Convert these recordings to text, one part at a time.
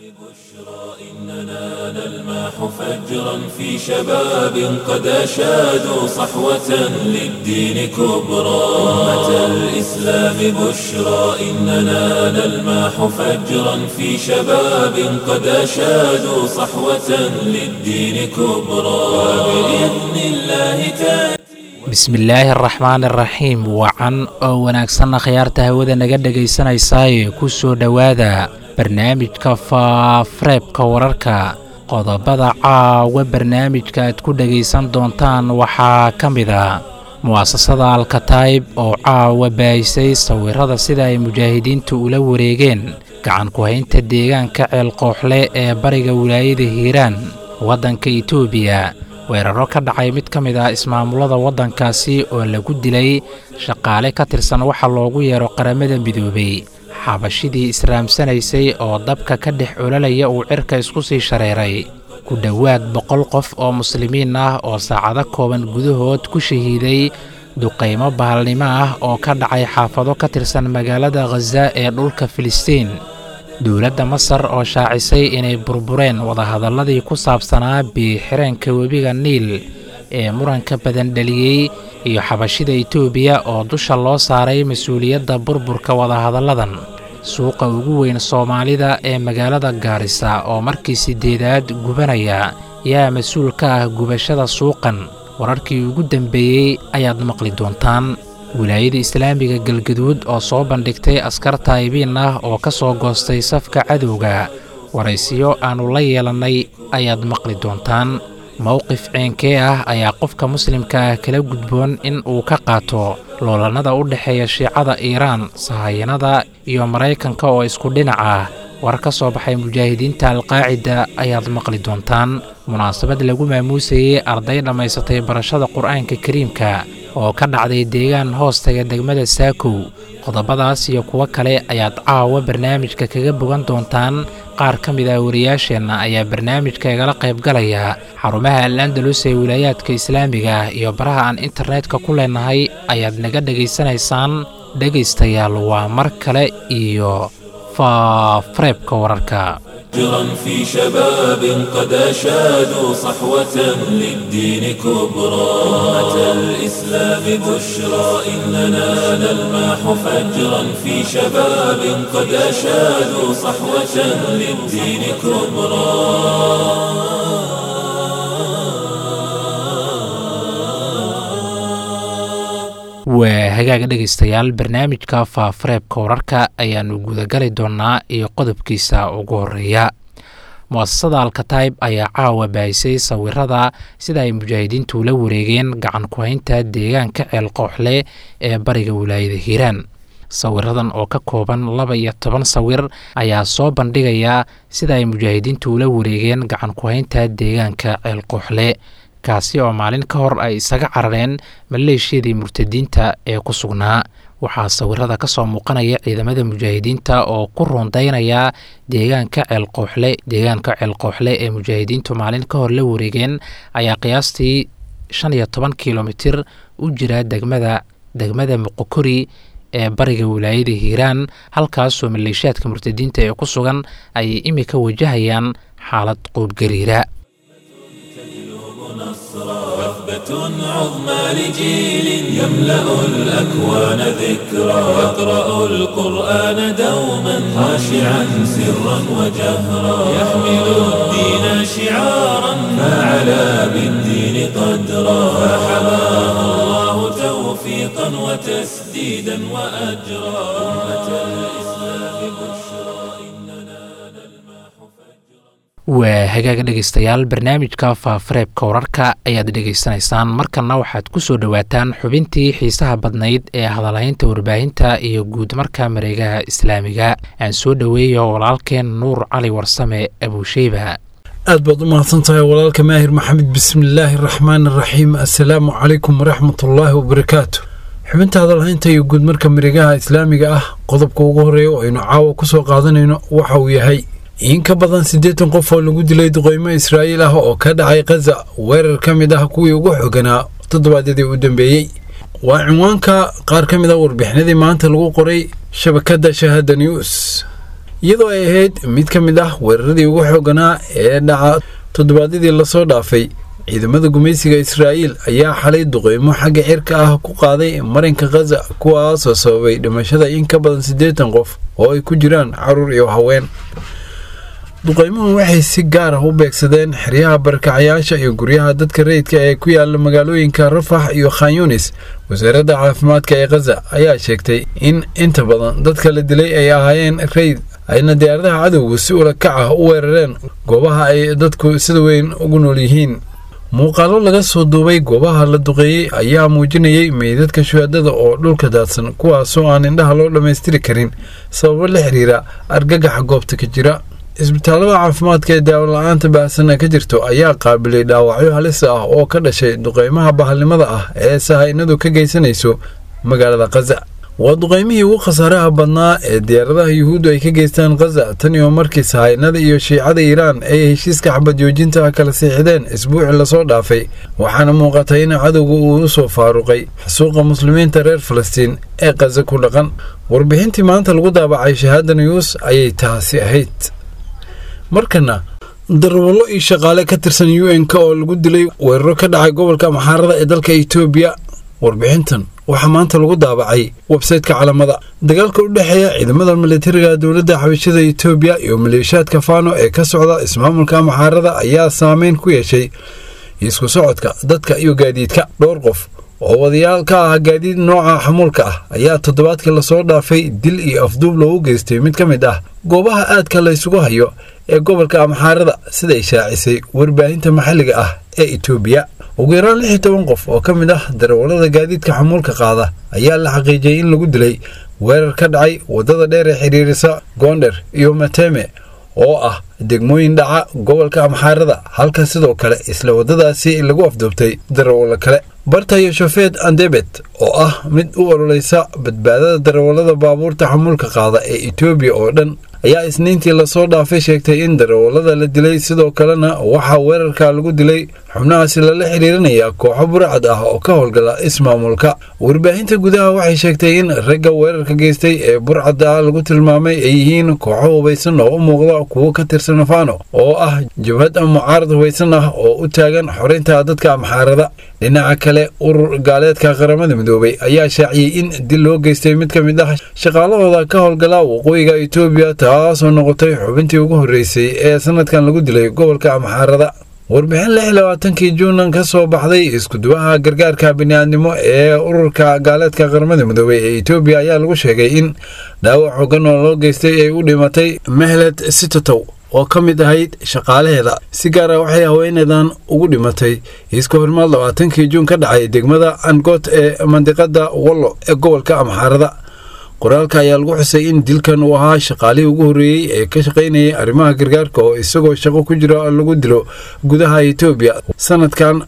إننا نلمح فجرا في شباب قد أشادوا صحوة للدين كبرى أمة الإسلام بشرى إننا نلمح فجرا في شباب قد أشادوا صحوة للدين كبرى وبإذن الله تأتي bismillaahi araxmaan araxiim wacan oo wanaagsanna khiyaarta hawada naga dhegaysanaysaay ku soo dhowaada barnaamijka faafareebka wararka qodobada caawa barnaamijka aad ku dhegaysan doontaan waxaa ka mid a mu'asasada alkataib oo caawa baahisay sawirada sida ay mujaahidiintu ula wareegeen gacan ku-haynta deegaanka ceelqooxle ee bariga wilaayada hiiraan waddanka itoobiya weeraro ka dhacay mid ka mid ah ismaamulada waddankaasi oo lagu dilay shaqaale ka tirsan waxa loogu yeero qaramada midoobay xabashidii israamsanaysay oo dabka ka dhex ololaya uu cirka isku sii shareeray ku dhowaad boqol qof oo muslimiin ah oo saacado kooban gudahood ku shahiiday duqaymo bahalnimo ah oo ka dhacay xaafado ka tirsan magaalada khaza ee dhulka filistiin dowladda masar oo shaacisay inay burbureen wadahadalladii ku saabsanaa biixireenka webiga niil ee muranka badan dhaliyey iyo xabashida itoobiya oo dusha loo saaray mas-uuliyadda burburka wadahadalladan suuqa ugu weyn soomaalida ee magaalada gaarisa oo markii siddeedaad gubanaya yaa mas-uul ka ah gubashada suuqan wararkii ugu dambeeyey ayaad maqli doontaan wilaayada islaamiga galgaduud oo soo bandhigtay askar taayibiin ah oo ka soo goostay safka cadowga waraysiyo aannu la yeelannay ayaad maqli doontaan mowqif ceenkee ah ayaa qofka muslimka ah kala gudboon in uu ka qaato loolannada u dhexeeya shiicada iiraan sahayanada iyo maraykanka oo isku dhinac ah war ka soo baxay mujaahidiinta alqaacida ayaad maqli doontaan munaasabad lagu maamuusayey arday dhammaysatay barashada qur'aanka kariimka oo ka dhacday deegaan hoostaga degmada saakow qodobadaas iyo kuwo kale ayaad caawa barnaamijka kaga bogan doontaan qaar ka mid ah wariyaasheenna ayaa barnaamijka igala qaybgalaya xarumaha al andalus ee wilaayaadka islaamiga ah iyo baraha aan internetka ku leenahay ayaad naga dhegaysanaysaan dhegaystayaal waa mar kale iyo faafareebka wararka فجرا في شباب قد أشادوا صحوة للدين كبرى أمة الإسلام بشرى إننا نلمح فجرا في شباب قد أشادوا صحوة للدين كبرى waa hagaaga dhegaystayaal barnaamijka faafareebka wararka ayaannu gudagali doonnaa iyo qodobkiisa ugu horeeya mu'asasada alkataib ayaa caawa baahisay sawirada sida ay mujaahidiintu la wareegeen gacan ku-haynta deegaanka ceelqooxle ee bariga wilaayada hiiraan sawiradan oo ka kooban laba iyo toban sawir ayaa soo bandhigaya sida ay mujaahidiintu ula wareegeen gacan ku-haynta deegaanka ceelqooxle kaasi oo maalin ka hor ay isaga carareen maleeshiyadii murtadiinta ee ku sugnaa waxaa sawirada ka soo muuqanaya ciidamada mujaahidiinta oo ku roondaynaya deegaanka ceelqooxle deegaanka ceelqooxle ee mujaahidiintu maalin ka hor la wareegeen ayaa qiyaastii shan iyo toban kilomitir u jira degmada degmada muqokori ee bariga wilaayada hiiraan halkaasoo maleeshiyaadka murtadiinta ee ku sugan ay imika wajahayaan xaalad quudgariira وثبة عظمى لجيل يملأ الأكوان ذكرى يقرأ القرآن دوما خاشعا سرا وجهرا يحمل الدين شعارا فعلى بالدين قدرا فحماه الله توفيقا وتسديدا وأجرا أمة الإسلام بشرى إننا نلمح فجرا waa hagaaga dhegaystayaal barnaamijka faafareebka wararka ayaad dhegaysanaysaan markanna waxaad ku soo dhowaataan xubintii xiisaha badnayd ee hadalhaynta warbaahinta iyo guud marka mareegaha islaamiga aan soo dhoweeyo walaalkeen nuur cali warsame abuusheyba aad baad u mahadsan tahay walaalka maahir maxamed bismillaahi araxmaan araxiim assalaamu calaykum waraxmatullaahi wabarakaatu xubinta hadalhaynta iyo guud marka mareegaha islaamiga ah qodobka ugu horeeya oo aynu caawa ku soo qaadanayno waxa uu yahay in ka badan siddeetan qof oo lagu dilay duqeymo israa'iil ah oo ka dhacay khaza weerar ka mid ah kuwii ugu xoganaa toddobaadyadii u dambeeyey waa cinwaanka qaar ka mid a warbixinadii maanta lagu qoray shabakadda shahada news iyadoo ay ahayd mid ka mid ah weeraradii ugu xooganaa ee dhaca toddobaadyadii lasoo dhaafay ciidamada gumaysiga israa'iil ayaa xalay duqeymo xagga cirka ah ku qaaday marinka khaza kuwaasoo sababay dhimashada in ka badan siddeetan qof oo ay ku jiraan caruur iyo haween duqeymuhu waxay si gaar ah u beegsadeen xeryaha barakacayaasha iyo guryaha dadka rayidka ee ku yaala magaalooyinka rafax iyo khanyunis wasaaradda caafimaadka ee khaza ayaa sheegtay in inta badan dadka la dilay ay ahaayeen rayid ayna diyaaradaha cadowgu si ula kac ah u weerareen goobaha ay dadku sida weyn ugu nool yihiin muuqaallo laga soo duubay goobaha la duqeeyey ayaa muujinayay meydadka shuhaadada oo dhulka daadsan kuwaasoo aan indhaha loo dhammaystiri karin sababo la xiriira argagaxa goobta ka jira isbitaallada caafimaadka ee daawo-la-aanta baahsana ka jirto ayaa qaabilay dhaawacyo halis ah oo ka dhashay duqeymaha bahalnimada ah ee sahaynadu ka geysanayso magaalada khaza waa duqeymihii ugu khasaaraha badnaa ee diyaaradaha yuhuuddu ay ka geystaan khaza tan iyo markii sahaynada iyo shiicada iiraan ay heshiiska xabad joojinta kala siixdeen isbuucii lasoo dhaafay waxaana muuqatay in cadowga uu u soo faaruqay xasuuqa muslimiinta reer falastiin ee khaza ku dhaqan warbixintii maanta lagu daabacay shahaada news ayay taasi ahayd markana darwallo iyo shaqaale ka tirsan u n-k oo lagu dilay weeraro ka dhacay gobolka maxaarada ee dalka etoobiya warbixintan waxaa maanta lagu daabacay websayteka calamada dagaalka u dhexeeya ciidamada militariga dowladda xabashada etoobiya iyo maleeshiyaadka faano ee ka socda ismaamulka maxaarada ayaa saameyn ku yeeshay isku socodka dadka iyo gaadiidka dhowr qof oo wadayaal ka ah gaadiid nooca xamuulka ah ayaa toddobaadkii lasoo dhaafay dil iyo afduub loogu geystay mid ka mid ah goobaha aadka la ysugu hayo ee gobolka amxaarada siday shaacisay warbaahinta maxalliga ah ee etoobiya ugu yaraan lix iyo toban qof oo ka mid ah darawallada gaadiidka xamuulka qaada ayaa la xaqiijiyey in lagu dilay weerar ka dhacay waddada dheer ee xidhiirisa goonder iyo mateme oo ah degmooyin dhaca gobolka amxaarada halka sidoo kale isla waddadaasi lagu afduubtay darawallo kale bartayo shofeed andebet oo ah mid u ololeysa badbaadada darawallada baabuurta xamuulka qaada ee etoobiya oo dhan ayaa isniintii lasoo dhaafay sheegtay in darawallada la dilay sidoo kalena waxaa weerarka lagu dilay xubnahaasi lala xiriirinaya kooxo burcad ah oo ka howlgala ismaamulka warbaahinta gudaha waxay sheegtay in ragga weerarka geystay ee burcadda lagu tilmaamay ay yihiin kooxo hubaysan oo u muuqda kuwo ka tirsan fano oo ah jabhad mucaarad hubaysan ah oo u taagan xorinta dadka amxaarada dhinaca kale urur gaaleedka qaramada midoobay ayaa shaaciyey in dil loo geystay mid ka mid ah shaqaalahooda ka howlgala waqooyiga etoobiya taasoo noqotay xubintii ugu horreysay ee sanadkan lagu dilay gobolka amxaarada warbixin lix labaatankii juunan ka soo baxday iskuduwaha gargaarka bini'aadnimo ee ururka gaaleedka qaramada midoobey ee etoobiya ayaa lagu sheegay in dhaawac xoogan oo loo geystay ay u dhimatay mehled sitotow oo ka mid ahayd shaqaalaheeda si gaara waxay haweeneedan ugu dhimatay iska horimaad labaatankii juun ka dhacay degmada angot ee mandiqada wallo ee gobolka amxaarada qoraalka ayaa lagu xusay in dilkan uu ahaa shaqaalihii ugu horreeyey ee ka shaqaynayay arrimaha gargaarka oo isagoo shaqo ku jira lagu dilo gudaha etoobiya sanadkan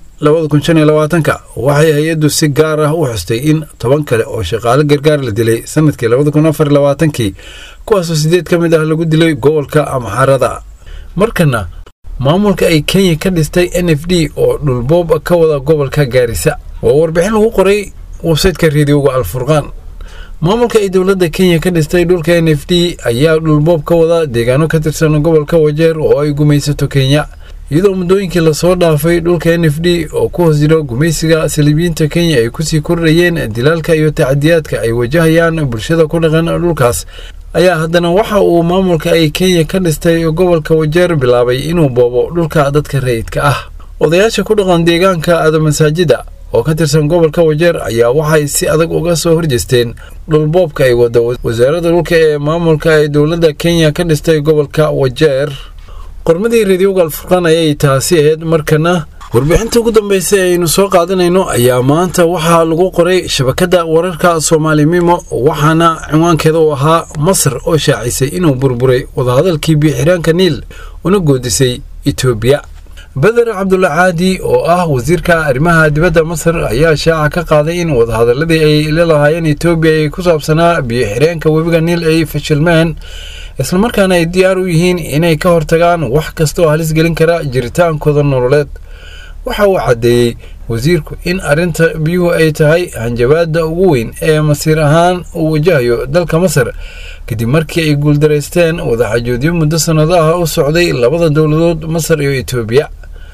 ka waxay hay-addu si gaar ah u xustay in toban kale oo shaqaale gargaar la dilay sanadkii kii kuwaasoo sideed ka mid ah lagu dilay gobolka amxaarada markana maamulka ay kenya ka dhistay n f d oo dhulboob ka wada gobolka gaarisa waa warbixin lagu qoray websaytka reediyoga alfurqaan maamulka ay dowladda kenya ka dhistay dhulka n f d ayaa dhulboob ka wada deegaano ka tirsan gobolka wajeer oo ay gumaysato kenya iyadoo muddooyinkii lasoo dhaafay dhulka n f d oo ku hoos jiro gumaysiga saliibiyiinta kenya ay kusii kordhayeen dilaalka iyo tacadiyaadka ay wajahayaan bulshada ku dhaqan dhulkaas ayaa haddana waxa uu maamulka ay kenya ka dhistay gobolka wajeer bilaabay inuu boobo dhulka dadka rayidka ah odayaasha ku dhaqan deegaanka adamasaajida oo ka tirsan gobolka wajeer ayaa waxay si adag uga soo horjeesteen dhulboobka ay wado wasaaradda dhulka ee maamulka ay dowladda kenya ka dhistay gobolka wajeer qormadii reediyoga alfurqaan ayay taasi ahayd markana warbixinta ugu dambaysa ee aynu soo qaadanayno ayaa maanta waxaa lagu qoray shabakadda wararka soomaali mimo waxaana cinwaankeeda uu ahaa masar oo shaacisay inuu burburay wadahadalkii biixiraanka niil una goodisay etoobiya beder cabdulla caadi oo ah wasiirka arrimaha dibadda masar ayaa shaaca ka qaaday in wadahadaladii ay leelahaayeen etoobiya ee ku saabsanaa biyo-xireenka webiga niil ay fashilmeen islamarkaana ay diyaar u yihiin inay ka hortagaan wax kasta oo halis gelin kara jiritaankooda nololeed waxa uu caddeeyey wasiirku in arrinta biyuhu ay tahay hanjabaadda ugu weyn ee masiir ahaan uu wajahayo dalka masar kadib markii ay guuldaraysteen wadaxajoodyo muddo sannado ah u socday labada dowladood masar iyo etoobiya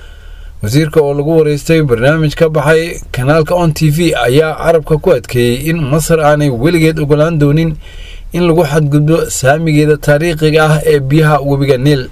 wasiirka oo lagu waraystay barnaamij ka baxay kanaalka on t v ayaa carabka ku adkeeyey in masar aanay weligeed ogolaan doonin in lagu xadgudbo saamigeeda taariikhiga ah ee biyaha webiga niil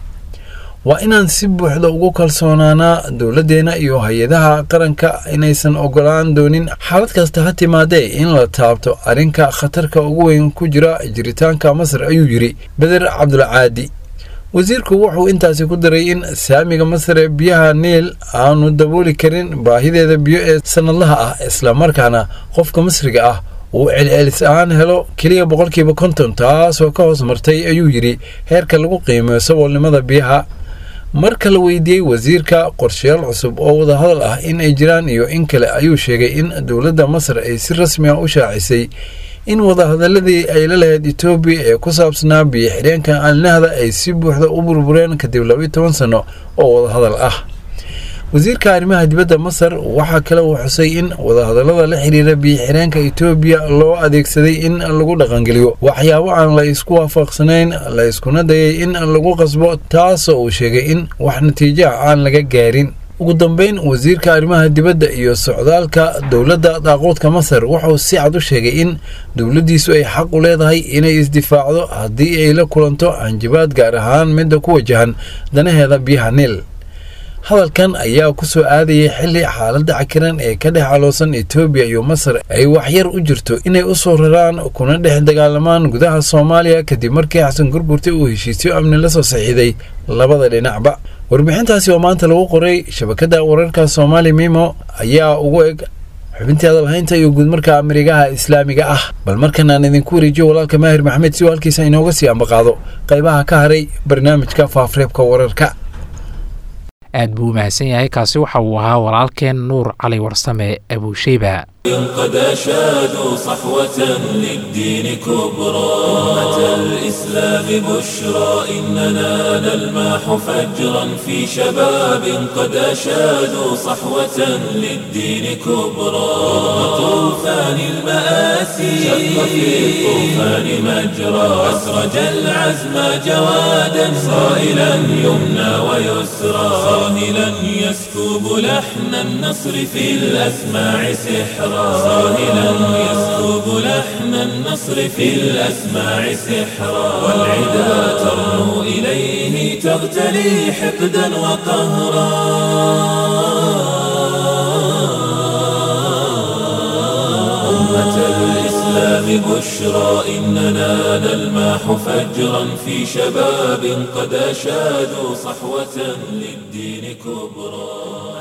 waa inaan si buuxda ugu kalsoonaanaa dowladdeena iyo hay-adaha qaranka inaysan ogolaan doonin xaalad kasta ha timaadee in la taabto arrinka khatarka ugu weyn ku jira jiritaanka masar ayuu yidhi beder cabdulcaadi wasiirku wuxuu intaasi ku daray in saamiga masar ee biyaha niil aanu dabooli karin baahideeda biyo ee sannadlaha ah islamarkaana qofka masriga ah uu celcelis ahaan helo keliya boqolkiiba konton taasoo ka hoos martay ayuu yidhi heerka lagu qiimeeyo saboolnimada biyaha marka la weydiiyey wasiirka qorshayaal cusub oo wadahadal ah in ay jiraan iyo in kale ayuu sheegay in dowladda masar ay si rasmi ah u shaacisay in wadahadaladii ay la lahayd etoobiya ee ku saabsanaa biyo xidheenka alnahda ay si buuxda u burbureen kadib labayo toban sanno oo wadahadal ah wasiirka arrimaha dibadda masar waxaa kale uu xusay in wadahadallada la xiriira biyo-xireenka etoobiya loo adeegsaday in lagu dhaqangeliyo waxyaabo aan la isku waafaqsanayn la iskuna dayay in lagu qasbo taasoo uu sheegay in wax natiijo ah aan laga gaarin ugu dambeyn wasiirka arrimaha dibadda iyo socdaalka dowladda daaquudka masar wuxuu si cad u sheegay in dowladdiisu ay xaq u leedahay inay isdifaacdo haddii ay la kulanto hanjabaad gaar ahaan midda ku wajahan danaheeda biyaha niil hadalkan ayaa ku soo aadayay xilli xaaladda cakiran ee ka dhex caloosan etoobiya iyo masar ay waxyar u jirto inay u soo raraan kuna dhex dagaalamaan gudaha soomaaliya kadib markii xasan gurgurta uu heshiisyo amni la soo saxiiday labada dhinacba warbixintaasi oo maanta lagu qoray shabakadda wararka soomaali mimo ayaa ugu eg xubintii hadalhaynta iyo guudmarka marigaha islaamiga ah bal markan aan idinku wareejiyo walaalka maahir maxamed si uu halkiisa inooga sii ambaqaado qaybaha ka haray barnaamijka faafreebka wararka aad buu u mahadsan yahay kaasi waxa uu ahaa walaalkeen nuur cali warsame abuusheyba قد أشادوا صحوة للدين كبرى أمة الإسلام بشرى إننا نلماح فجرا في شباب قد أشادوا صحوة للدين كبرى طوفان المآسي شق في الطوفان مجرى أسرج العزم جوادا صائلا يمنى ويسرى صاهلا يسكب لحن النصر في الأسماع سحرا صاهلا يسكب لحن النصر في الأسماع سحرا والعدا ترنو إليه تغتلي حقدا وقهرا أمة الإسلام بشرى إننا نلماح فجرا في شباب قد أشادوا صحوة للدين كبرى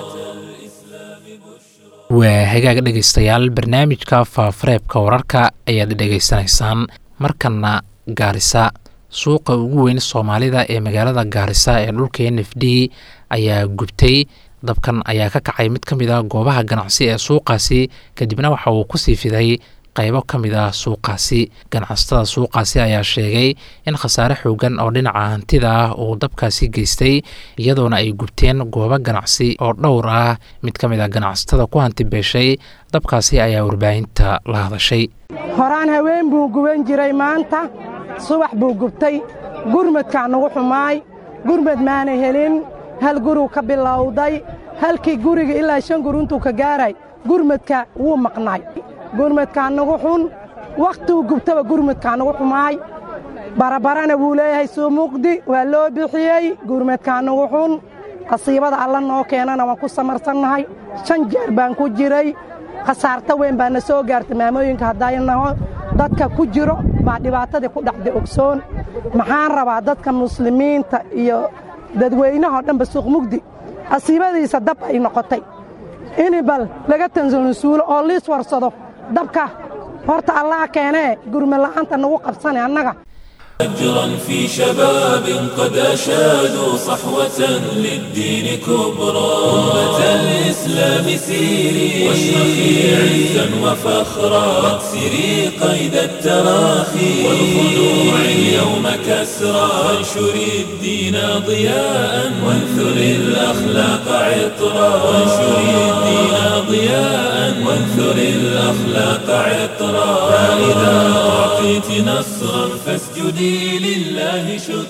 waa hagaag dhegaystayaal barnaamijka faafareebka wararka ayaad dhegaysanaysaan markana gaarisa suuqa ugu weyn soomaalida ee magaalada gaarisa ee dhulka n f d ayaa gubtay dabkan ayaa ka kacay mid ka mid a goobaha ganacsi ee suuqaasi kadibna waxa uu kusii fiday qaybo ka mid ah suuqaasi ganacsatada suuqaasi ayaa sheegay in khasaare xoogan oo dhinaca hantida ah uu dabkaasi geystay iyadoona ay gubteen goobo ganacsi oo dhowr ah mid ka mid ah ganacsatada ku hanti beeshay dabkaasi ayaa warbaahinta la hadashay horaan haween buu guban jiray maanta subax buu gubtay gurmadkaa nagu xumaay gurmad maana helin hal guruu ka bilowday halkii guriga ilaa shan gur intuu ka gaaray gurmadka wuu maqnaay gurmadkaa nagu xun wakhtigu gubtaba gurmadkaa nagu xumaay barabarana wuu leeyahay suu muqdi waa loo bixiyey gurmadkaa nagu xun qasiibada alla noo keenana waan ku samarsannahay shan jeer baan ku jiray khasaarta weyn baa na soo gaartay maamooyinka haddaynaho dadka ku jiro baa dhibaatadii ku dhacday ogsoon maxaan rabaa dadka muslimiinta iyo dadweynahao dhanba suuq mugdi qasiibadiisa dab ay noqotay in bal laga tansansuulo oo liis warsado dabka horta allaha keenee gurma la'aanta nagu qabsane annaga أجرا في شباب قد أشادوا صحوة للدين كبرى أمة الإسلام سيري واشرخي عزا وفخرا واكسري قيد التراخي والخلوع اليوم كسرى وانشري الدين ضياء وانثري الأخلاق عطرا وانشري الدين ضياء وانثري الأخلاق عطرا فإذا أعطيت نصرا فاسجدي لله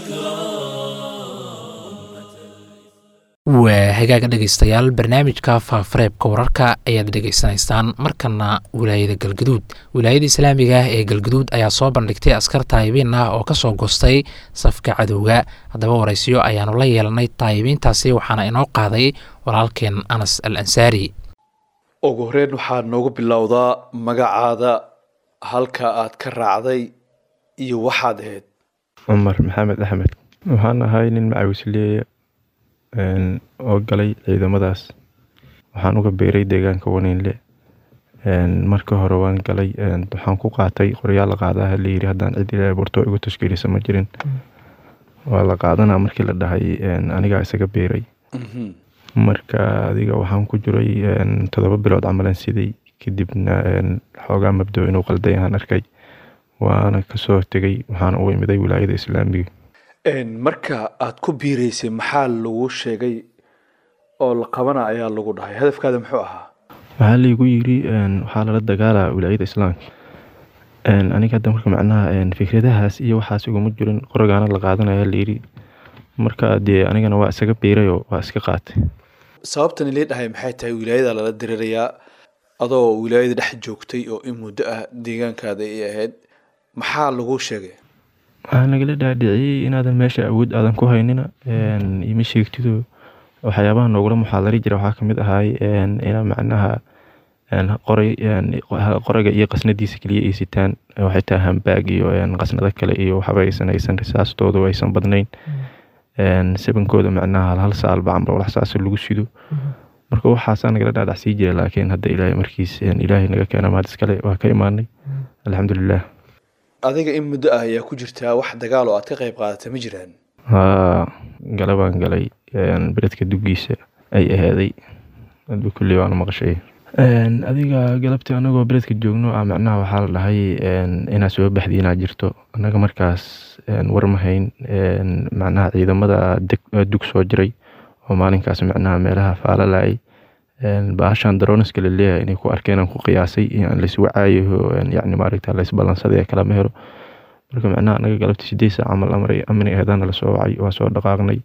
شكرا waa hagaaga dhegaystayaal barnaamijka faafareebka wararka ayaad dhegaysanaysaan markana wilaayada galgaduud wilaayada islaamiga ah ee galgaduud ayaa soo bandhigtay askar taayibiin ah oo kasoo gostay safka cadowga haddaba waraysiyo ayaanu la yeelanay taayibiintaasi waxaana inoo qaaday walaalkeen anas al ansaari ugu horeyn waxaad noogu bilowdaa magacaada halka aad ka raacday iyo waxaad ahayd cumar maxamed axmed waxaan ahay nin macawisleeya oo galay ciidamadaas waxaan uga beeray deegaanka waniinle marka hore waan galay waxaan ku qaatay qoryaal la qaadaha layiri haddaan cid ilaa burto igu tashkiilisa ma jirin waa la qaadanaa markii la dhahay anigaa isaga beeray marka adiga waxaan ku jiray toddoba bilood camalan siday kadibna xoogaa mabdo inuu qalday aan arkay waana kasoo tegay waxaana u imiday wilaayada islaamiga marka aad ku biireysay maxaa lagu sheegay oo la qabana ayaa lagu dhahay hadafkaada muxuu ahaa waxaa laygu yiri waxaa lala dagaalaa wilaayada islaamka aniga hadda marka macnaha fikradahaas iyo waxaas iguma jirin qoragaana la qaadanaya layiri marka dee anigana waa isaga beerayoo waa iska qaatay sababtan ilii dhahay maxay tahay wilaayada lala dirirayaa adoo wilaayada dhex joogtay oo in muddo ah deegaankaada ay ahayd maxaa lagu sheegay waxaa nagala dhaadhiciyey inaadan meesha awood aadan ku haynina ima sheegtido waxyaabaha noogula muxaadari jira waxaa kamid ahay ina macnaha qoray qoraga iyo qasnadiisa keliya ay sitaan waxay tahay hambaag iyo qasnado kale iyo waxba aysan aysan risaastoodu aysan badnayn sabankooda macnaha hal hal saalba camba walax saasa lagu sido marka waxaasaa nagala dhaadhacsii jira laakiin hadda ilaahay markiis ilaahay naga keena maad iskale waa ka imaanay alxamdulilah adiga in muddo ah ayaa ku jirtaa wax dagaal oo aad ka qayb qaadata ma jiraan haa galabaan galay beredka duggiisa ay ahaaday adba kulli waana maqashay adiga galabtii anagoo beredka joogno ah macnaha waxaa la dhahay inaad soo baxdi inaad jirto annaga markaas war ma hayn macnaha ciidamada dug soo jiray oo maalinkaas macnaha meelaha faalalayay baashan daroniska la leeyahay inay ku arkeen aan ku qiyaasay aan laiswacaayo yani maaragta laisballansaday kalama helo marka macnaha anaga galabtii sideed saac camal amray amni eedana lasoo wacay waa soo dhaqaaqnay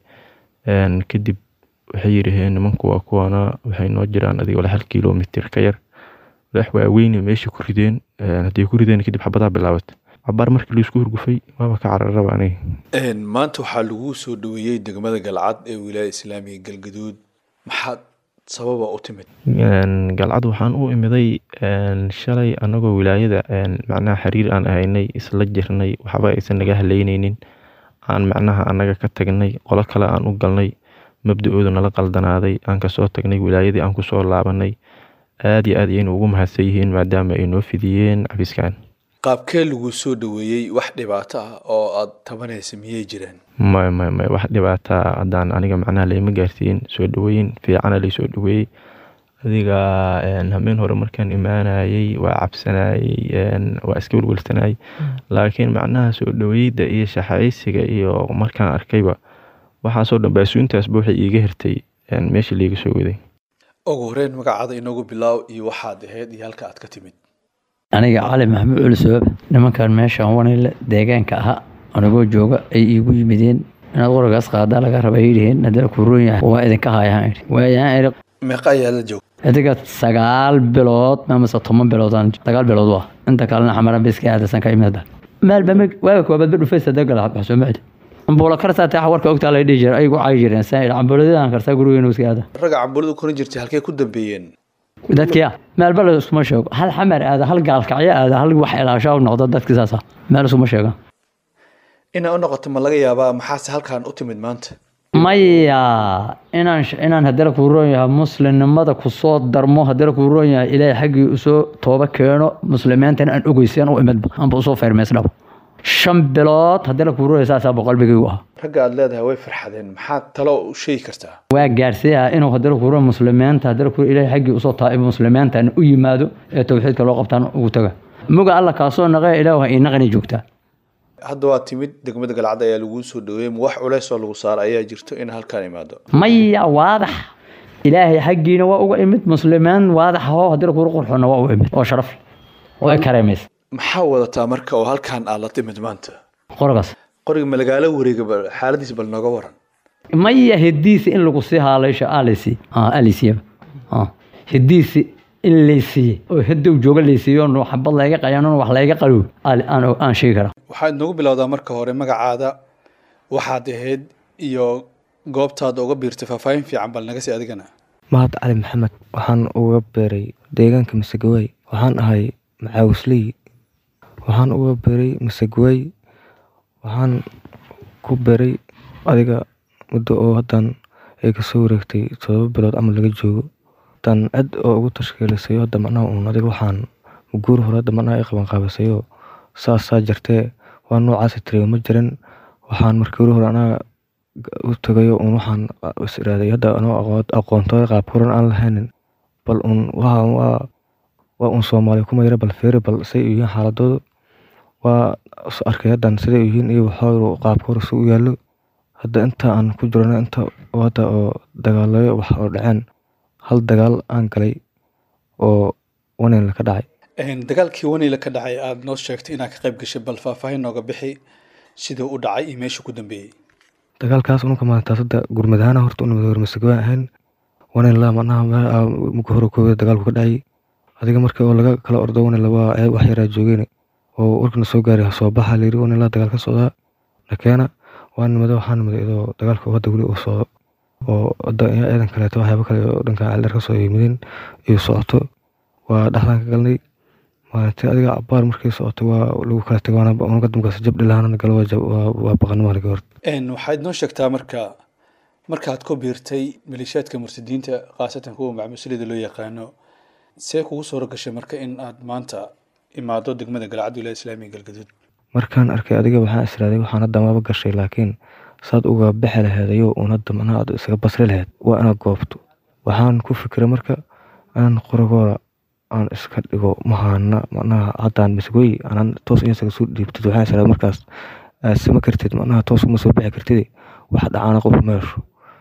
kadib waxay yidhaheen nimanku waa kuwana waxay noo jiraan adiga wala hal kilomitr ka yar walax waaweyne meesha ku rideen hadday ku rideen kadib xabadaa bilaabatay cabaar markii laisku hurgufay waaba ka cararaba aniga maanta waxaa lagu soo dhaweeyey degmada galcad ee wilaayada islaamiga galgaduud maxaad sababa u timid galcad waxaan u imiday shalay anagoo wilaayada macnaha xiriir aan ahaynay isla jirnay waxba aysan naga haleyneynin aan macnaha anaga ka tagnay qolo kale aan u galnay mabda-ooda nala qaldanaaday aan kasoo tagnay wilaayadii aan kusoo laabanay aada iyo aad ayaynu ugu mahadsan yihiin maadaama ay noo fidiyeen cabiskan qaabkee lagu soo dhaweeyey wax dhibaato ah oo aad tabanaysa miyay jiraan may may may wax dhibaata haddaan aniga macnaha layma gaarsiin soo dhaweyn fiicana laysoo dhaweeyey adiga hameen hore markaan imaanayey waa cabsanayey waa iska welwelsanayay laakiin macnaha soo dhaweyda iyo shaxaysiga iyo markaan arkayba waxaasoo dhan baasuuntaasba waxay iiga hirtay meesha liiga soo waday ugu horeyn magacaada inoogu bilaaw iyo waxaad ahayd iyo halka aad ka timid aniga cali maxamuud culisoob nimankan meeshaan wanile deegaanka ahaa anigoo jooga ay iigu yimideen inaad qoragaas qaadaa laga raba yidhiheen haddana kuroon yahay waa idinka haayaan idhi waayaan idhi meeqa ayaa la joog idiga sagaal bilood amase toban biloodaan sagaal bilood waa inta kalena xamaran biska aadasan ka imid maalba waaga koobaad ba dhufaysa dagala waxsoo macdi ambuula karsaa taa warka ogtaa la dhihi jira ayagu caayi jireen saa idhi cambuuladaan karsaa gurigeenu iska aada ragga cambuuladu korin jirtay halkee ku dambeeyeen dadkii ah maalba la iskuma sheego hal xamar aada hal gaalkacyo aada hal wax ilaashaa noqda dadkii saasa meel iskuma sheegan inaa u noqoto ma laga yaabaa maxaase halkan u timid maanta maya inaan inaan haddana kuu roon yahay muslimnimada kusoo darmo haddana kuu roon yahay ilaahay xaggii usoo tooba keeno muslimiintana aan ogeysan u imidba anba usoo feermeysdhabo shan bilood haddii la kuururaya saasaa boqolbigaygu ah ragga aad leedahay way farxadeen maxaad talo u sheegi kartaa waa gaarsiiyaa inuu haddii la kuururo muslimiinta haddii la kuururo ilaahay xaggii usoo taa'ibo muslimiinta u yimaado ee towxiidka loo qabtaan ugu taga muga alla kaasoo naqee ilaahu ha ii naqani joogtaa hadda waa timid degmada galcad ayaa laguu soo dhaweeyey ma wax culeys oo lagu saara ayaa jirto in halkaan imaado maya waadax ilaahay xaggiina waa uga imid muslimiin waadax ahoo haddii la kuururo qurxoonna waa u imid oo sharaf oo ay kareemaysa maxaa wadataa marka oo halkaan aad la timid maanta qorogaas qoriga ma lagaala wareega bal xaaladiisa bal nooga waran maya hediisi in lagu sii haalaysho alisi alisiiyaba hediisi in laysiiye oo hedow jooga laysiiyo no xabad layga qayanon wax layga qalow aan sheegi karaa waxaad noogu bilowdaa marka hore magacaada waxaad ahayd iyo goobtaada uga biirtay faahfaahin fiican bal naga sii adigana mahad cali maxamed waxaan uga beeray deegaanka masagawaay waxaan ahay macaawisley waxaan uga beeray masagawaay waxaan ku beeray adiga muddo oo haddan ay kasoo wareegtay todoba bilood ama laga joogo haddaan cid oo ugu tashkiilisayo hadda macnaha uun adiga waxaan guur hore hadda macnaha ay qabanqaabisayo saasaa jirtee waa noocaasi tiriyo ma jirin waxaan markii hore hore anaga u tagayo uun waxaan is iraaday hadda anoo aqoontooda qaab horan aan lahaynin bal uun waa waa waa uun soomaali kuma yara bal feeri bal say yihiin xaaladoodu waa arkay haddan siday yihiin iyo waxooru qaabka hore si u yaallo hadda inta aan ku jirano inta hadda oo dagaalayo wax oo dhaceen hal dagaal aan galay oo waneyla ka dhacay dagaalkii waneyla ka dhacay aada noo sheegtay inaad ka qayb gashay bal faahfaahin nooga bixi siduu u dhacay iyo meesha ku dambeeyey dagaalkaas unka maalintaas hadda gurmadaana horta unimid hormasagawaan ahayn waneyla macnaha muka hore koobada dagaalku ka dhacay adiga marka oo laga kala ordo waneyla waa wax yaraa joogeen oo warkana soo gaaray soo baxa layiri waneyla dagaal ka socdaa nakeena waa nimada waxaa nimada iyadoo dagaalka hadda weli uu socdo oo hadda ciidan kaleeto waxyaaba kale oo dhanka caldheer kasoo yimideen iyo socoto waa dhexdaan ka galnay maalintii adiga cabaar markii socoto waa lagu kala tagay waana damkaas jabdhi lahaana galo waa baqanimo halka hor waxaad noo sheegtaa marka markaad ku biirtay maleeshiyaadka murtadiinta khaasatan kuwa macmuuslida loo yaqaano see kugu suura gashay marka in aad maanta imaado degmada galcad wilaaya islaamiga galgaduud markaan arkay adiga waxaan israaday waxaan hadda maba gashay laakiin saad uga bixi laheedayo uun hadda macnaha aad isaga basri laheyd waa inaad goobto waxaan ku fikiray marka inaan qoragooda aan iska dhigo mahaana macnaha haddaan misgoy aanan toos insaga soo dhiibtid waxaan israaday markaas aad sama kartid macnaha toos uma soo bixi kartid wax dhacaana qof meesho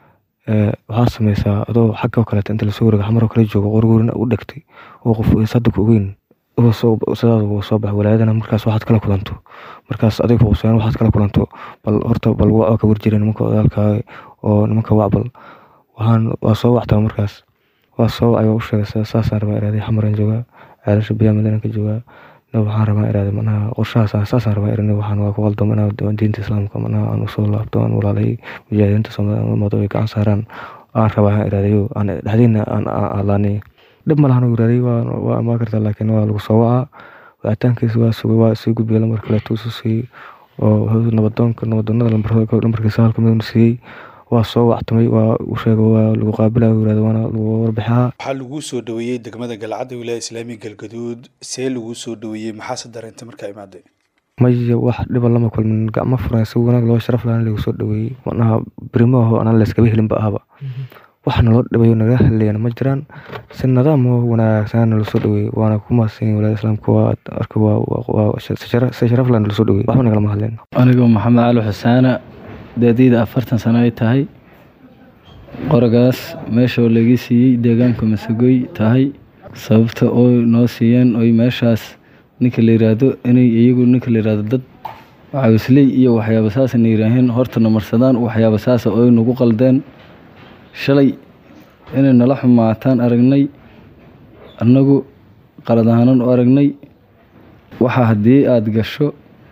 waxaad samaysaa adoo xagga kaleeta inta lasoo wareega xamaroo kale joogo qorgoorina u dhegtay oo qof sadda ku ogeyn sidaas uga soo bax walaayadana markaas waxaad kala kulanto markaas adiga huuseen waxaad kala kulanto bal horta bal waa ka warjira nimanka odaalkaaga oo nimanka wacbal waxaan waa soo wactaa markaas waa soo wacay waa u sheegay saasaan rabaa iraaday xamaraan joogaa ceelasha biyaa madiinaan ka joogaa waxaan rabaa iraaday manaha qorshahaas saasaan rabaa irani waxaan waa ku qaldamo inaa diinta islaamka manaha aan usoo laabto aan walaalay mujaahidiinta soomaalida ay gacan saaraan aan rabaa iraadayo aan dhexdiina aan alaanay dhib ma lahan iraaday waa amaa kartaa laakiin waa lagu soo wacaa wacitaankiisa waa sugay waa sii gudbiyay lambar kaleeto isu siiyey oo nabadoonka nabadoonada lambarkiisa halka mid siiyey waa soo wactamay waa u sheegay waa lagu qaabilaya yirahda waana lagu warbixaa waxaa laguu soo dhaweeyey degmada galcadda wilaaya islaamiga galgaduud see laguu soo dhaweeyey maxaase dareentay markaa imaaday maya wax dhiba lama kulmin gacmo furan si wanaag loo sharaf lahaan lagu soo dhaweeyey macnaha berimo aho anaan layskaba helinba ahaba waxna loo dhibayo naga hadlayana ma jiraan si nidaam oo wanaagsan nala soo dhaweeyey waana ku mahadsan walaada islaamka waa arka waa si sharaf lahaan nala soo dhaweeyey waxba nagalama hadleen anigu maxamed cali xusaana daadiyda afartan sano ay tahay qoragaas meeshoo laga siiyey deegaanka masagoy tahay sababta oo noo siiyeen oy meeshaas ninka la yiraahdo inay iyagu ninka la yiraahdo dad caawisley iyo waxyaaba saasana yiraaheen hortana marsadaan waxyaaba saasa oy nagu qaldeen shalay inay nala xumaataan aragnay annagu qalad ahaanan u aragnay waxa haddii aada gasho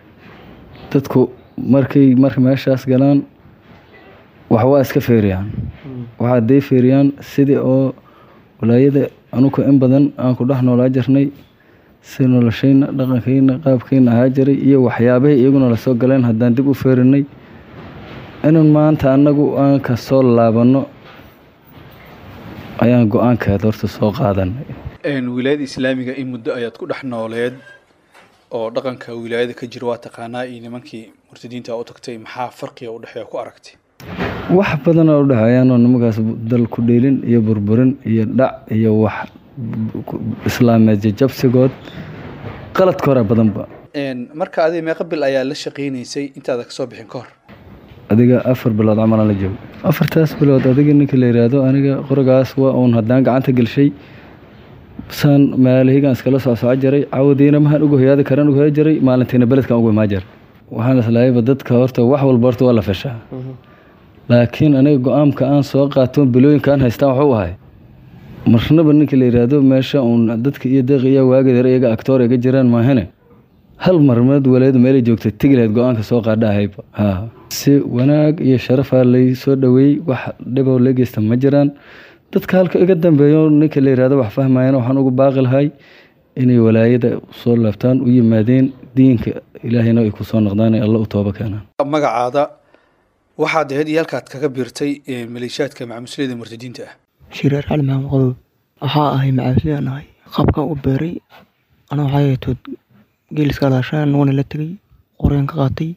dadku markay marka meeshaas galaan wax waa iska feeriyaan waxa hadday feeriyaan sidii oo walaayada anuka in badan aan ku dhex noolaa jirnay si noloshayna dhaqankayna qaabkayna ahaa jiray iyo waxyaabahii iyaguna lasoo galeen haddaan dib u feerinay inun maanta annagu aan ka soo laabanno ayaan go-aankeed horta soo qaadanay wilaayada islaamiga in muddo ayaad ku dhex nooleed oo dhaqanka wilaayada ka jira waa taqaanaa iyo nimankii murtadiinta u tagtay maxaa farqiga u dhexeeya ku aragtay wax badan oo u dhexeeyaan oo nimankaas dal ku dheelin iyo burburin iyo dhac iyo wax islaameed jajabsigood qaladka hore badanba marka adiga meeqa bil ayaa la shaqaynaysay intaada kasoo bixin ka hor adiga afar bilood camalan la joogo afartaas bilood adiga ninka la yidhaahdo aniga qorigaas waa uun haddaan gacanta gelshay saan maalahigaan iskala socsoco jiray cawadiina mahaan ugu hoyaadi karan ugu hoyaa jiray maalintiina beledkan ugu imaa jiray waxaan islaayaba dadka horta wax walba horta waa la feshaa laakiin aniga go-aanka aan soo qaato bilooyinka aan haystaan waxuu ahay marnaba ninka la yidhaahdo meesha uun dadka iyo deeqiya waagadar iyaga actoor iga jiraan maahane hal marmeed waleedu meelay joogtay tegi lahayd go-aanka soo qaadha ahayba ha si wanaag iyo sharafaa lay soo dhoweeyey wax dhiboo la geysta ma jiraan dadka halka iga dambeeyo ninka la yidhahdo wax fahmayana waxaan ugu baaqi lahay inay walaayada soo laabtaan u yimaadeen diinka ilaahayna ay ku soo noqdaan ee alla u tooba keenaan magacaada waxaad ahayd iyo halkaad kaga biirtay maleeshiyaadka macamusliyada murtadiinta ah shireer cali maxamed qodob waxaa ahay macamusliyaan ahay qabkan u beeray ana waxaa yeetood geeliska alaashaan wana la tegay qoreen ka qaatay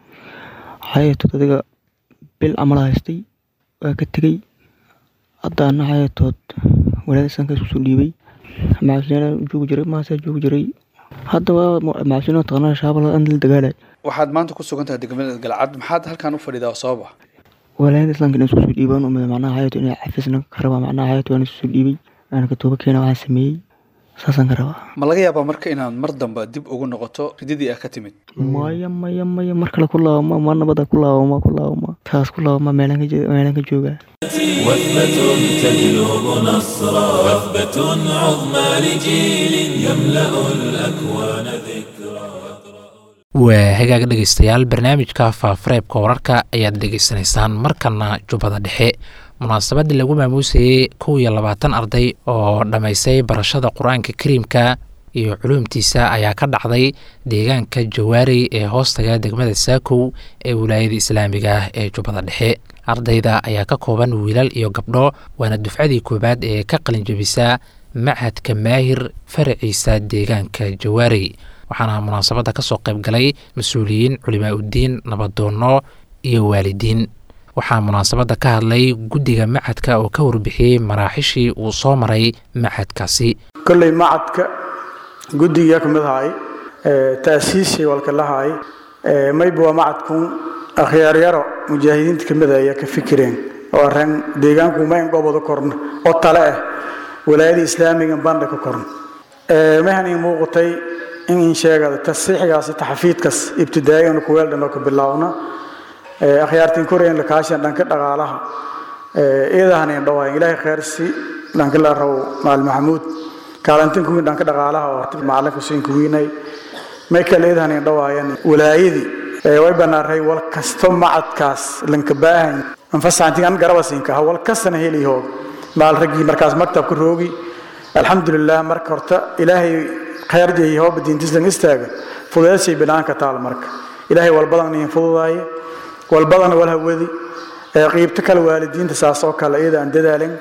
waxaa yeetood adiga bil camala haystay waa ka tegey haddaana waxaa yeetood walaada sanka isku soo dhiibay macamusliyaan joogi jiray maasaa joogi jiray haddaba macamusliyaan taqaanaa shaabal aan la dagaalay waxaad maanta ku sugan tahay degmada galcad maxaad halkan u fadhidaa sabab ah walaayada islaamka inay isku soo dhiibaan umada macnaha xayato inay xafisna ka rabaa macnaha xayato waan isku soo dhiibay aan ka tooba keena waxaan sameeyey saasaan ka rabaa ma laga yaabaa marka inaad mar damba dib ugu noqoto rididii ah ka timid maya maya maya mar kale ku laabama ma nabada ku laabama ku laabama taas ku laabama meelaan ka joogaa وثبة تجلب نصرا وثبة عظمى لجيل يملأ الأكوان ذكرا waa hagaag dhegaystayaal barnaamijka faafareebka wararka ayaad dhegaysanaysaan markana jubbada dhexe munaasabadii lagu maamuusayey kow iyo labaatan arday oo dhammaystay barashada qur-aanka kariimka iyo culuumtiisa ayaa ka dhacday deegaanka jawaarey ee hoostaga degmada saakow ee wilaayada islaamiga ah ee jubbada dhexe ardayda ayaa ka kooban wiilal iyo gabdho waana dufcadii koowaad ee ka qalinjabisa machadka maahir faraciisa deegaanka jawaarey waxaana munaasabadda ka soo qayb galay mas-uuliyiin culimaa uddiin nabadoonno iyo waalidiin waxaa munaasabadda ka hadlay guddiga machadka oo ka warbixiyey maraaxishii uu soo maray machadkaasi kolley macadka guddiga ka mid ahay taasiishay walka lahay mayba waa macadkun akhyaaryaro mujaahidiinta ka mid ayaa ka fikireen oo arran deegaanku mayn goboda korna oo tale ah walaayada islaamiga bandha ka korna mahan ii muuqatay in in sheegada tasiixigaasi taxafiidkas ibtidaa'igan kuweel dhan oo ka bilaawna akhyaartiin koreyan la kaashan dhanka dhaqaalaha iyadahanin dhawaayan ilaahay khayrsi dhanka la raw maal maxamuud kaalantin kuwiin dhanka dhaqaalaha oo horta macalin kusiin kuwiinay may kale iyadahanin dhawaayan walaayadii way banaaray wal kasto macadkaas lanka baahan anfasaantin an garabasinka ha wal kastana heli hoog maal raggii markaas maktabka roogi alxamdulilah marka horta ilaahay khayrjay hooba diintislan istaaga fudeedshay binaanka taal marka ilaahay walbadan in fududaaye walbadan wal hawadi qiibto kale waalidiinta saas oo kale iyada aan dadaalin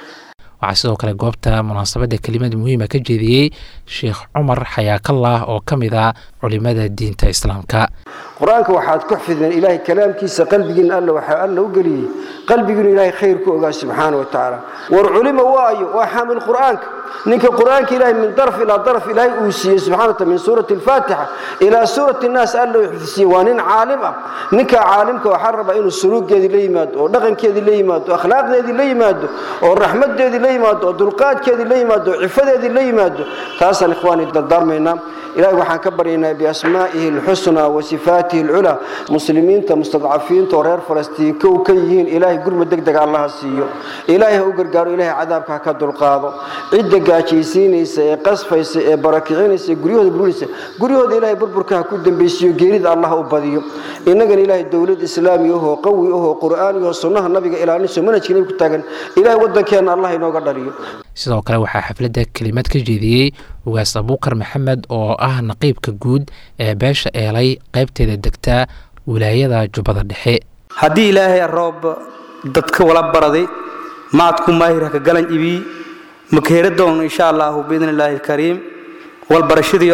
waxaa sidoo kale goobta munaasabadda kelimad muhiima ka jeediyey sheekh cumar xayaakallah oo ka mid ah culimada diinta islaamka qur-aanka waxaad ku xifdeen ilaahay kalaamkiisa qalbigiina alla waxaa alla u geliyey qalbigiinu ilaahay khayr ku ogaa subxaana wa tacaala war culima waayo waa xaamil qur'aanka ninka qur'aanka ilaahay min daraf ilaa daraf ilaahay uu siiyey subxana wa taala min suurati alfaatixa ilaa suurati nnaas alla uu xifdisiiyey waa nin caalim ah ninka caalimka waxaa rabaa inuu suluugeedii la yimaado oo dhaqankeedii la yimaado oo akhlaaqdeedii la yimaado oo raxmadeedii la yimaado oo dulqaadkeedii la yimaado oo cifadeedii la yimaado taasaan ikhwaani dardaarmaynaa ilahay waxaan ka baryaynaa biasmaa'ihi alxusnaa wa sifaatihi alculaa muslimiinta mustadcafiinta oo reer falastiin kow ka yihiin ilaahay gurmad deg dega allaha siiyo ilaahay ha u gargaaro ilaahay cadaabka ha ka dulqaado cidda gaajaysiinaysa ee qasfaysa ee barakicinaysa ee guryahooda burinaysa guryahooda ilaahay burburka ha ku dambaysiiyo geerida allah u badiyo innagana ilaahay dowlad islaami ahoo qawi ahoo qur'aani ahoo sunnaha nabiga ilaalinayso manhajka nabi ku taagan ilaahay waddankeenna allah inooga dhaliyo sidoo kale waxaa xafladda kelimad ka jeediyey ugaas abuukar maxamed oo ah naqiibka guud ee beesha eelay qaybteeda degta wilaayada jubbada dhexe haddii ilaahay roob dadka wala baraday macadku maahir haka galan ibii makeera doon insha allahu biidn illaahi alkariim walbarashadiyo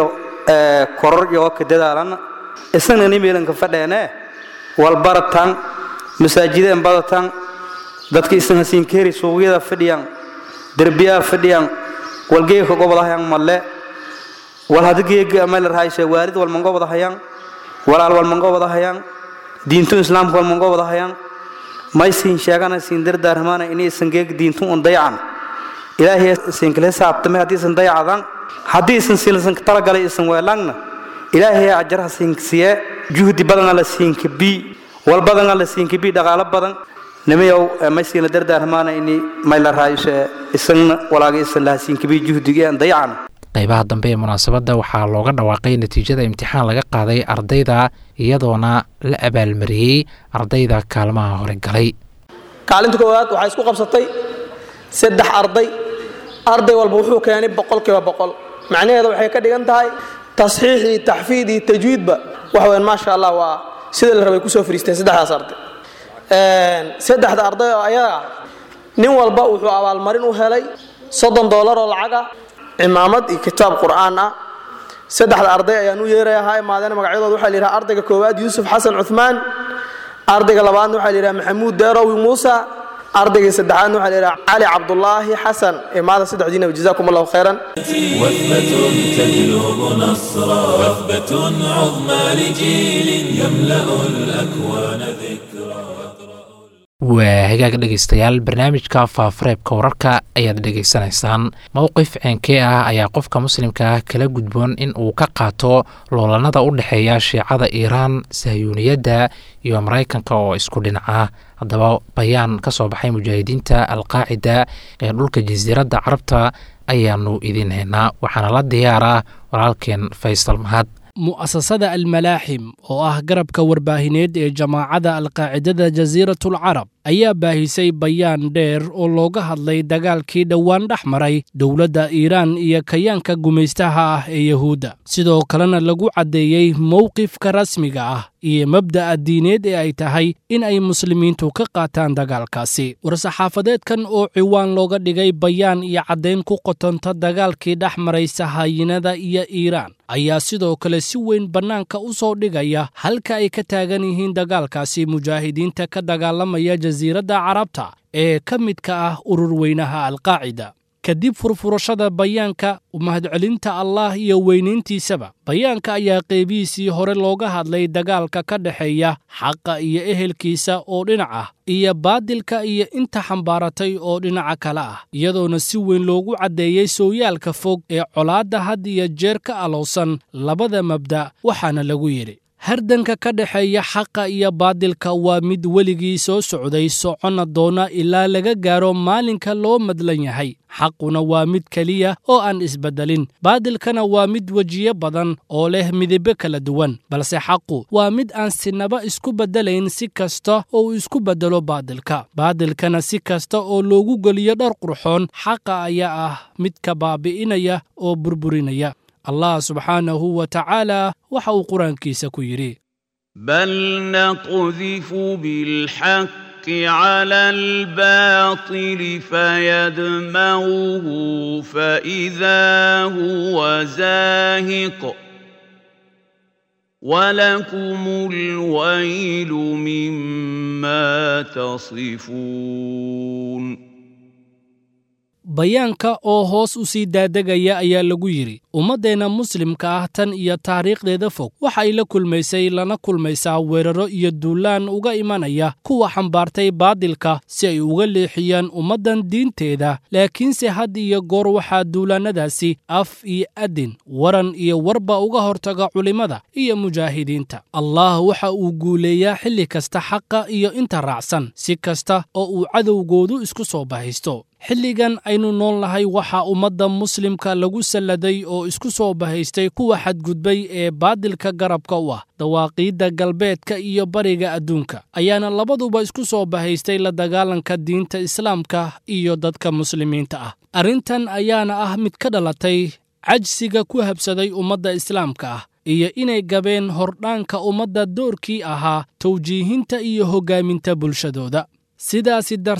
koror iyo ka dadaalan isagna nimeelanka fadheene walbaratan masaajideen badatan dadka isna siinkeeri suuqyada fadhiyaan derbiyaa fadhiyaan walgeeka gobodahayaan malle wal hadageega meel raayse waalid wal mangobodahayaan walaal wal mangobodahayaan diintu islaamka wal mangobodahayaan may siin sheegana siin dardaarmaana inay isan geeg diintu un dayacan ilaahay isan kala saabtame haddii isan dayacadan haddii isan silsan talagalay isan weelangna ilaahay ajarha siinsiye juhdi badan la siinka bi wal badan la siinka bi dhaqaalo badan nimayow may siina dardaarmaana ini may la raayse isan walaaga isan laha siinka bi juhdiga aan dayacan qaybaha dambe ee munaasabadda waxaa looga dhawaaqay natiijada imtixaan laga qaaday ardayda iyadoona la abaalmariyey ardayda kaalmaha hore galay kaalinta koowaad waxaa isku qabsatay saddex arday arday walba wuxuu keenay boqolkiiba boqol macnaheeda waxay ka dhigan tahay tasxiix iyo taxfiid iyo tajwiidba wax weyn maasha allah waa sida la rabay kusoo fariisteen saddexdaas arday saddexda arday oo ayaga ah nin walba wuxuu abaalmarin u helay soddon doolar oo lacag ah cimaamad iyo kitaab qur'aan ah saddexda arday ayaan u yeerayahaa imaadeen magacyadooda waxaa la yidhaha ardayga koowaad yuusuf xasan cuthmaan ardayga labaadna waxaa la yidhaha maxamuud deerowi muusa ardayga saddexaadna waxaa la yidhaha cali cabdulaahi xasan imaada saddexdiinaba jazaakum allahu khayran وثبة تجلب نصرا وثبة عظمى لجيل يملأ الأكوان ذكرا waa hagaag dhegaystayaal barnaamijka faafareebka wararka ayaad dhegaysanaysaan mowqif ceenkee ah ayaa qofka muslimka ah kala gudboon in uu ka qaato loolanada u dhexeeya shiicada iiraan sahyuuniyadda iyo maraykanka oo isku dhinaca haddaba bayaan ka soo baxay mujaahidiinta alqaacida ee dhulka jasiiradda carabta ayaanu idiin haynaa waxaana la diyaaraa walaalkeen faysal mahad mu'asasada almalaaxim oo ah garabka warbaahineed ee jamaacada alqaacidada jasiiratul carab ayaa baahisay bayaan dheer oo looga hadlay dagaalkii dhowaan dhex maray dowladda iiraan iyo kayaanka gumaystaha ah ee yuhuudda sidoo kalena lagu caddeeyey mowqifka rasmiga ah iyo mabda'a diineed ee ay tahay in ay muslimiintu ka qaataan dagaalkaasi war-saxaafadeedkan oo ciwaan looga dhigay bayaan iyo caddayn ku qotonta dagaalkii dhex maray sahaayinada iyo iiraan ayaa sidoo kale si weyn bannaanka u soo dhigaya halka ay ka taagan yihiin dagaalkaasi mujaahidiinta ka dagaalamaya jasiiradda carabta ee ka midka ah urur weynaha alqaacida kadib furfurashada bayaanka mahadcelinta allah iyo weynayntiisaba bayaanka ayaa qeybihiisii hore looga hadlay dagaalka ka dhexeeya xaqa iyo ehelkiisa oo dhinac ah iyo baadilka iyo inta xambaaratay oo dhinaca kale ah iyadoona si weyn loogu caddeeyey sooyaalka fog ee colaadda had iyo jeer ka alowsan labada mabda' waxaana lagu yidhi hardanka ka dhexeeya xaqa iyo baadilka waa mid weligii soo socday soconna doona ilaa laga gaaro maalinka loo madlan yahay xaquna waa mid keliya oo aan isbeddelin baadilkana waa mid wejiyo badan oo leh midabo kala duwan balse xaqu waa mid aan sinaba isku beddelayn si kasta oo uu isku beddelo baadilka baadilkana si kasta oo loogu geliyo dhar qurxoon xaqa ayaa ah midka baabi'inaya oo burburinaya allah subxaanahu wa tacaala waxa uu qur-aankiisa ku yidhi bal naqdifu bilxaq على الباطل فيدمغه فإذا هو زاهق ولكم الويل مما تصفون bayaanka oo hoos u sii daadegaya ayaa lagu yidhi ummaddeenna muslimka ah tan iyo taariikhdeeda fog waxa ay la kulmaysay lana kulmaysaa weeraro iyo duulaan uga imanaya kuwa xambaartay baadilka si ay uga leexiyaan ummaddan diinteeda laakiinse had iyo goor waxaa duulaannadaasi af iyo adin waran iyo warba uga hortaga culimmada iyo mujaahidiinta allah waxa uu guuleeyaa xilli kasta xaqa iyo inta raacsan si kasta oo uu cadowgoodu isku soo bahaysto xilligan aynu nool nahay waxaa ummadda muslimka lagu salladay oo isku soo bahaystay kuwa xadgudbay ee baadilka garabka u ah dawaaqiidda galbeedka iyo bariga adduunka ayaana labaduba isku soo bahaystay la dagaalanka diinta islaamka iyo dadka muslimiinta ah arrintan ayaana ah mid ka dhalatay cajsiga ku habsaday ummadda islaamka ah iyo inay gabeen hordhaanka ummadda doorkii ahaa tawjiihinta iyo hoggaaminta bulshadooda sidaasi darteed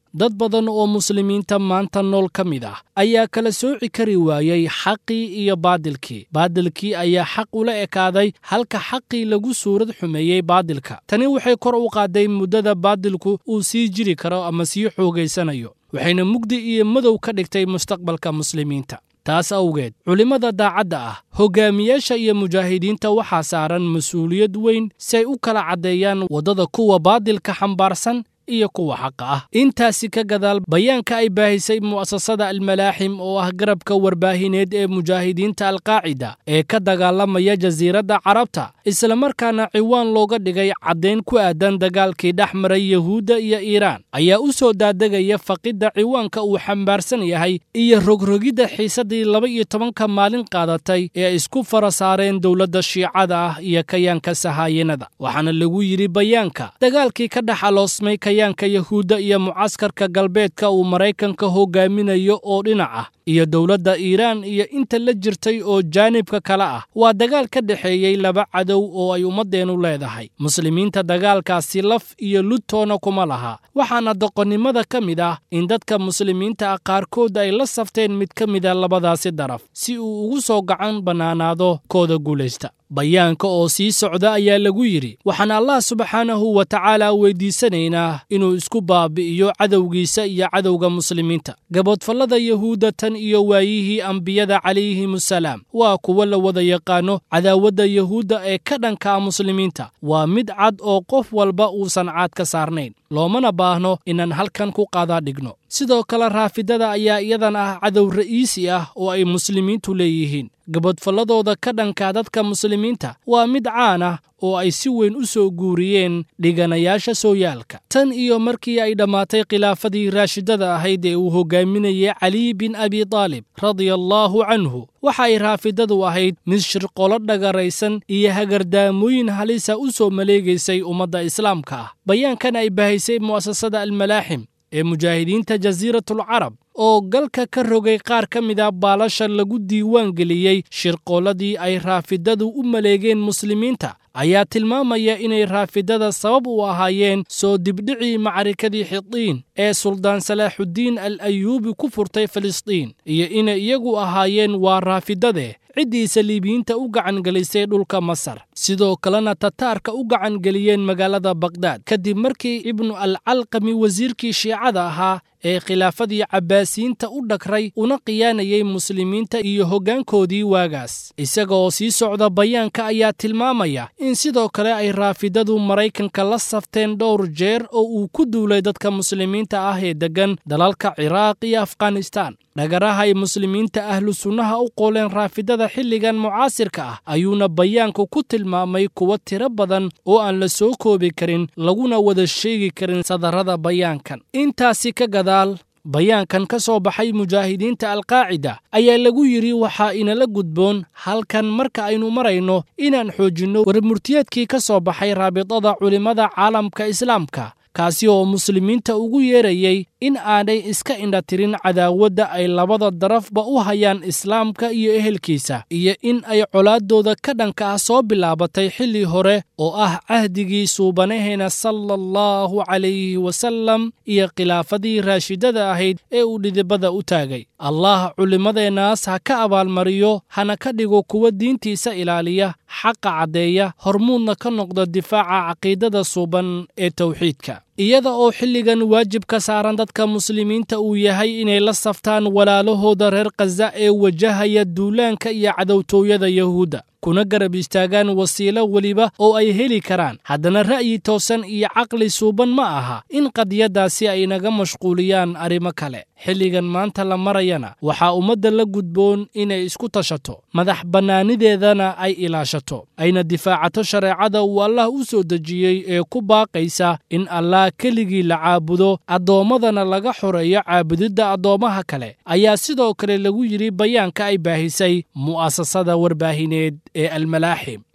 dad badan oo muslimiinta maanta nool ka mid ah ayaa kala sooci kari waayey xaqii iyo baadilkii baadilkii ayaa xaq ula ekaaday halka xaqii lagu suurad xumeeyey baadilka tani waxay kor u qaaday muddada baadilku uu sii jiri karo ama sii xoogaysanayo waxayna mugdi iyo madow ka dhigtay mustaqbalka muslimiinta taas awgeed culimmada daacadda ah hoggaamiyaasha iyo mujaahidiinta waxaa saaran mas-uuliyad weyn si ay u kala caddeeyaan waddada kuwa baadilka xambaarsan iyo kuwa xaqa ah intaasi ka gadaal bayaanka ay baahisay mu'asasada almalaaxim oo ah garabka warbaahineed ee mujaahidiinta alqaacida ee ka dagaalamaya jasiiradda carabta islamarkaana ciwaan looga dhigay caddayn ku aadan dagaalkii dhex maray yahuudda iyo iiraan ayaa u soo daadegaya faqidda ciwaanka uu xambaarsan yahay iyo rogrogidda xiisaddii laba iyo tobanka maalin qaadatay ee ay isku fara saareen dowladda shiicada ah iyo kayaanka sahaayanada waxaana lagu yidhi bayaanka dagaalkii ka dhex aloosmay kayaanka yahuudda iyo mucaskarka galbeedka uu maraykanka hogaaminayo oo dhinac ah iyo dowladda iiraan iyo inta la jirtay oo jaanibka kale ah waa dagaal ka dhexeeyey laba cadow oo ay ummaddeennu leedahay muslimiinta dagaalkaasi laf iyo ludtoona kuma laha waxaana doqonnimada ka mid ah in dadka muslimiinta ah qaarkood ay la safteen mid ka mida labadaasi daraf si uu ugu soo gacan bannaanaado kooda guulaysta bayaanka oo sii socda ayaa lagu yidhi waxaan allah subxaanahu wa tacaala weydiisanaynaa inuu isku baabi'iyo cadowgiisa iyo cadowga muslimiinta gaboodfallada yahuudda tan iyo waayihii ambiyada calayhimusalaam waa kuwa la wada yaqaano cadaawadda yahuudda ee ka dhankaa muslimiinta waa mid cad oo qof walba uusan caad ka saarnayn loomana baahno inaan halkan ku qaadaa dhigno sidoo kale raafidada ayaa iyadan ah cadow ra'iisi ah oo ay muslimiintu leeyihiin gabadfalladooda ka dhanka dadka muslimiinta waa mid caan ah oo ay si weyn u soo guuriyeen dhiganayaasha sooyaalka tan iyo markii ay dhammaatay khilaafadii raashidada ahayd ee uu hogaaminayay caliy bin abi taalib radia allaahu canhu waxa ay raafidadu ahayd mid shirqolo dhagaraysan iyo hagardaamooyin halisa u soo maleegaysay ummadda islaamka ah bayaankan ay bahaysay mu'asasada almalaaxim ee mujaahidiinta jasiiratul carab oo galka ka rogay qaar ka mida baalasha lagu diiwaan geliyey shirqooladii ay raafidadu u maleegeen muslimiinta ayaa tilmaamaya inay raafidada sabab u ahaayeen soo dibdhicii macarikadii xidiin ee suldaan salaaxuddiin al ayuubi ku furtay filistiin iyo inay iyagu ahaayeen waa raafidade ciddii saliibiyiinta u gacangelisay dhulka masar sidoo kalena tataarka u gacangeliyeen magaalada bakhdad kadib markii ibnu alcalqami wasiirkii shiicada ahaa ee khilaafadii cabbaasiyiinta u dhagray una khiyaanayay muslimiinta iyo hoggaankoodii waagaas isaga oo sii socda bayaanka ayaa tilmaamaya in sidoo kale ay raafidadu maraykanka la safteen dhowr jeer oo uu ku duulay dadka muslimiinta ah ee deggan dalalka ciraaq iyo afghanistaan dhagaraha ay muslimiinta ahlu sunnaha u qooleen raafidada xilligan mucaasirka ah ayuuna bayaanku ku tilmaamay kuwa tiro badan oo aan la soo koobi karin laguna wada sheegi karin sadarrada bayaankan intaasi ka gadaal bayaankan ka soo baxay mujaahidiinta alqaacida ayaa lagu yidhi waxaa inala gudboon halkan marka aynu marayno inaan xoojinno warmurtiyeedkii ka soo baxay raabidada culimmada caalamka islaamka kaasi oo muslimiinta ugu yeerayay in aanay iska indhatirin cadaawadda ay labada darafba u hayaan islaamka iyo ehelkiisa iyo in ay colaaddooda ka dhanka ah soo bilaabatay xilli hore oo ah cahdigii suubanaheena sala allahu calayhi wasallam iyo khilaafadii raashidada ahayd ee uu dhidibada u taagay allah culimmadeennaas ha ka abaalmariyo hana ka dhigo kuwa diintiisa ilaaliya xaqa caddeeya hormuudna ka noqda difaaca caqiidada suuban ee tawxiidka iyada oo xilligan waajib ka saaran dadka muslimiinta uu yahay inay la saftaan walaalahooda reer khaza ee wajahaya duulaanka iyo cadowtooyada yahuudda kuna garab istaagaan wasiilo weliba oo ay heli karaan haddana ra'yi toosan iyo caqli suuban ma aha in qadiyaddaasi ay naga mashquuliyaan arrimo kale xilligan maanta la marayana waxaa ummadda la gudboon inay isku tashato madax bannaanideedana ay ilaashato ayna difaacato shareecada uu allah u soo dejiyey ee ku baaqaysa in allah keligii la caabudo addoommadana laga xoreeyo caabudidda addoommaha kale ayaa sidoo kale lagu yidhi bayaanka ay baahisay mu'asasada warbaahineed ee almalaaxim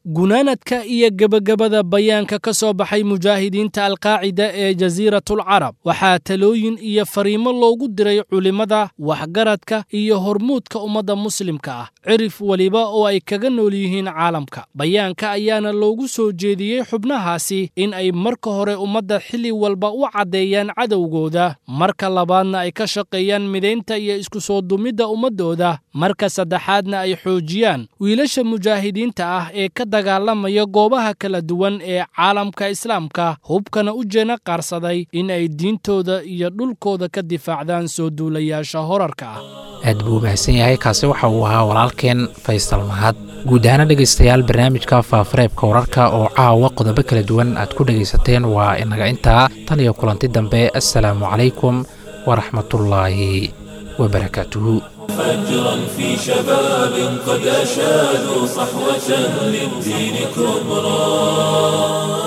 gunaanadka iyo gebagabada bayaanka ka soo baxay mujaahidiinta alqaacida ee jasiiratul carab waxaa talooyin iyo fariimo loogu diray culimmada waxgaradka iyo hormuudka ummadda muslimka ah cirif weliba oo ay kaga nool yihiin caalamka bayaanka ayaana loogu soo jeediyey xubnahaasi in ay marka hore ummadda xilli walba u caddeeyaan cadowgooda marka labaadna ay ka shaqeeyaan midaynta iyo isku soo dumidda ummaddooda marka saddexaadna ay xoojiyaan wiilasha mujaahidiinta ah ee ka dagaalamaya goobaha kala duwan ee caalamka islaamka hubkana u jeena qaarsaday in ay diintooda iyo dhulkooda ka difaacdaan soo duulayaasha horarka ah aad buu mahadsan yahay kaasi waxa uu ahaa walaalkeen faysal mahad guud ahaana dhegaystayaal barnaamijka faafareebka wararka oo caawa qodobo kala duwan aad ku dhegaysateen waa inaga intaa tan iyo kulanti dambe assalaamu calaykum waraxmatullaahi wabarakaatuhu فجرا في شباب قد أشادوا صحوة للدين كبرى